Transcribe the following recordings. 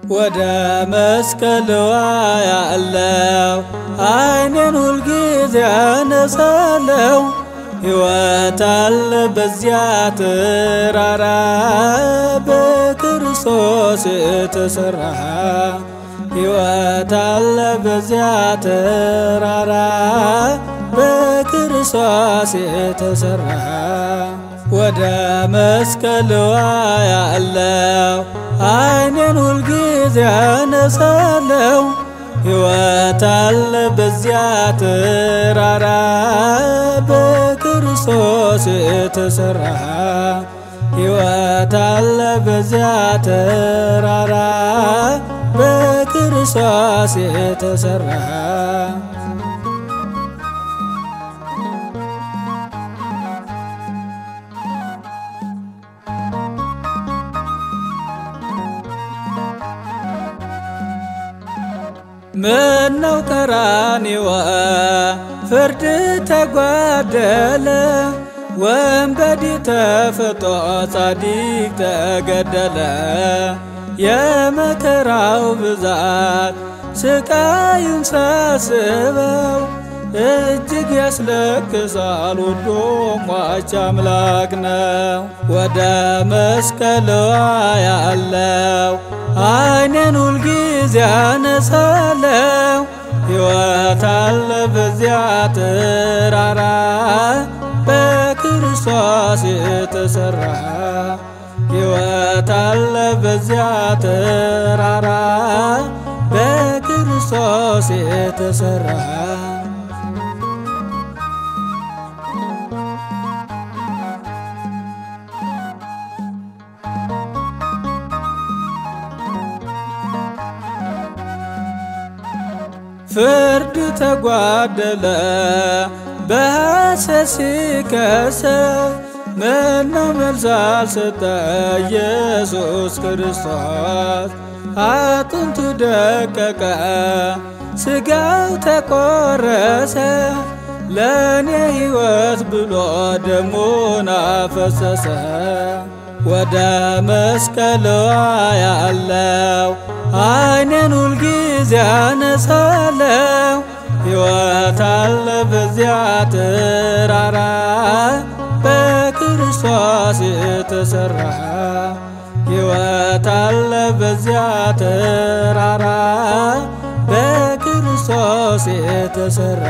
ወደ መስቀልዋ ያለው አይኔን ሁልጊዜ ያነሳለው ሕይወት አለ በዚያ ተራራ በክርስቶስ የተሰራ ሕይወት አለ በዚያ ተራራ በክርስቶስ የተሰራ ወደ መስቀልዋ ያለው አይኔን ሁልጊዜ ያነሳለው ሕይወት አለ በዚያ ተራራ በክርስቶስ የተሰራ ሕይወት አለ በዚያ ተራራ በክርስቶስ የተሰራ ምነው ቀራንዮ ፍርድ ተጓደለ ወንበዴ ተፈቶ ጻዲቅ ተገደለ የመከራው ብዛት ስቃዩን ሳስበው እጅግ ያስለቅሳል ወዶ ሟች አምላክ ነው። ወደ መስቀልዋ ያለው አይኔን ሁልጊዜ ያነሳለው ሕይወት አለ በዚያ ተራራ በክርስቶስ የተሰራ ሕይወት አለ በዚያ ተራራ በክርስቶስ የተሰራ ፍርድ ተጓደለ በሐሰት ሲከሰስ ምነው መልስ አልሰጠ ኢየሱስ ክርስቶስ አጥንቱ ደቀቀ ሥጋው ተቆረሰ ለእኔ ሕይወት ብሎ ደሙን አፈሰሰ ወደ መስቀልዋ ያለው አይኔን ሁልጊዜ ያነሳለው ሕይወት አለ በዚያ ተራራ በክርስቶስ የተሰራ ሕይወት አለ በዚያ ተራራ በክርስቶስ የተሰራ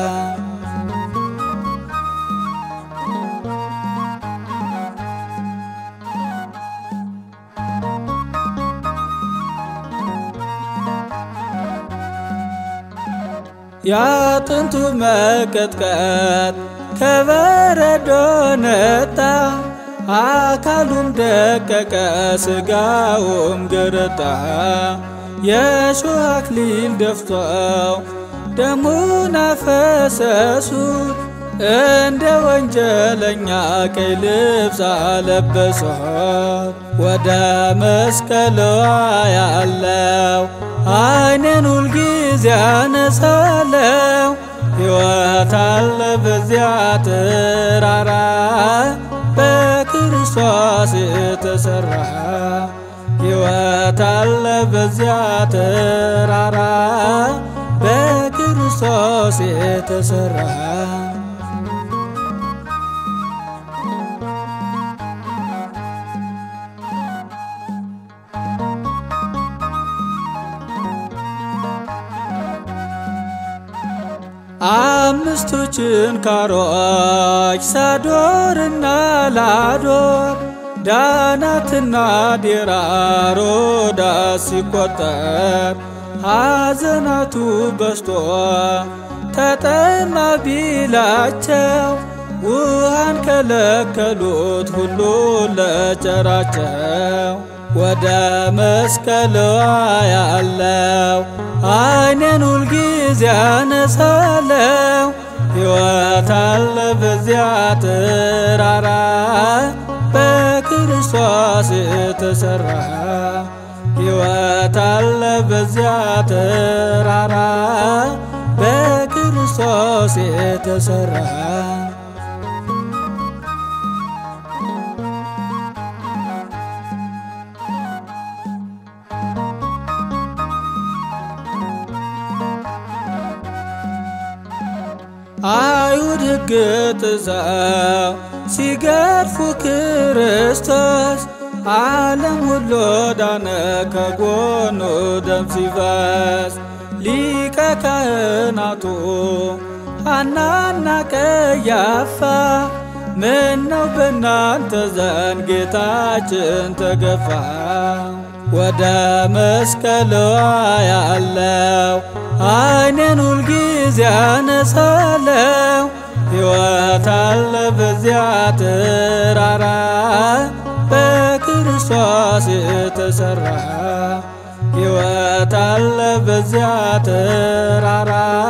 የአጥንቱ መቀጥቀጥ ከበረዶ ነጣ፣ አካሉም ደቀቀ፣ ሥጋውም ገረጣ። የእሾህ አክሊል ደፍተው ደሙን አፈሰሱት፣ እንደ ወንጀለኛ ቀይ ልብስ አለበሷት። ወደ መስቀልዋ ያለው አይኔን ሁልጊዜ ያነሳለው ሕይወት አለ በዚያ ተራራ በክርስቶስ የተሰራ ሕይወት አለ በዚያ ተራራ በክርስቶስ የተሰራ አምስቱ ችንካሮች ሳዶርና ላዶር ዳናትና ዴራ ሮዳስ ሲቆጠር ሐዘናቱ በስቶ ተጠማ ቢላቸው ውሃን ከለከሉት ሁሉ ለቸራቸው ወደ መስቀልዋ ያለው አይኔን ሁልጊዜ ያነሳለው ሕይወት አለ በዚያ ተራራ በክርስቶስ የተሰራ ሕይወት አለ በዚያ ተራራ በክርስቶስ የተሰራ ድንግጥ ሰው ሲገርፉ ክርስቶስ ዓለም ሁሉ ዳነ ከጎኑ ደም ሲፈስ ሊቀ ካህናቱ ሐናና ቀያፋ ምነው በእናንተ ዘንድ ጌታችን ተገፋ ወደ መስቀል ያለው ዓይኔን ሁልጊዜ አነሳለው ሕይወት አለ በዚያ ተራራ በክርስቶስ የተሰራ ሕይወት አለ በዚያ ተራራ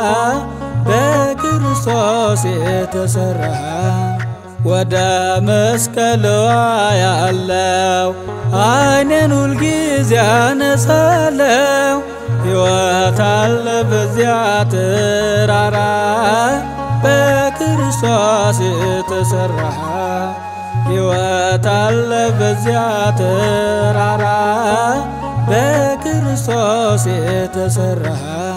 በክርስቶስ የተሰራ ወደ መስቀል ያለው ዓይኔን ሁልጊዜ አነሳለው ሕይወት አለ በዚያ ተራራ በክርስቶስ የተሰራ ሕይወት አለ በዚያ ተራራ በክርስቶስ የተሰራ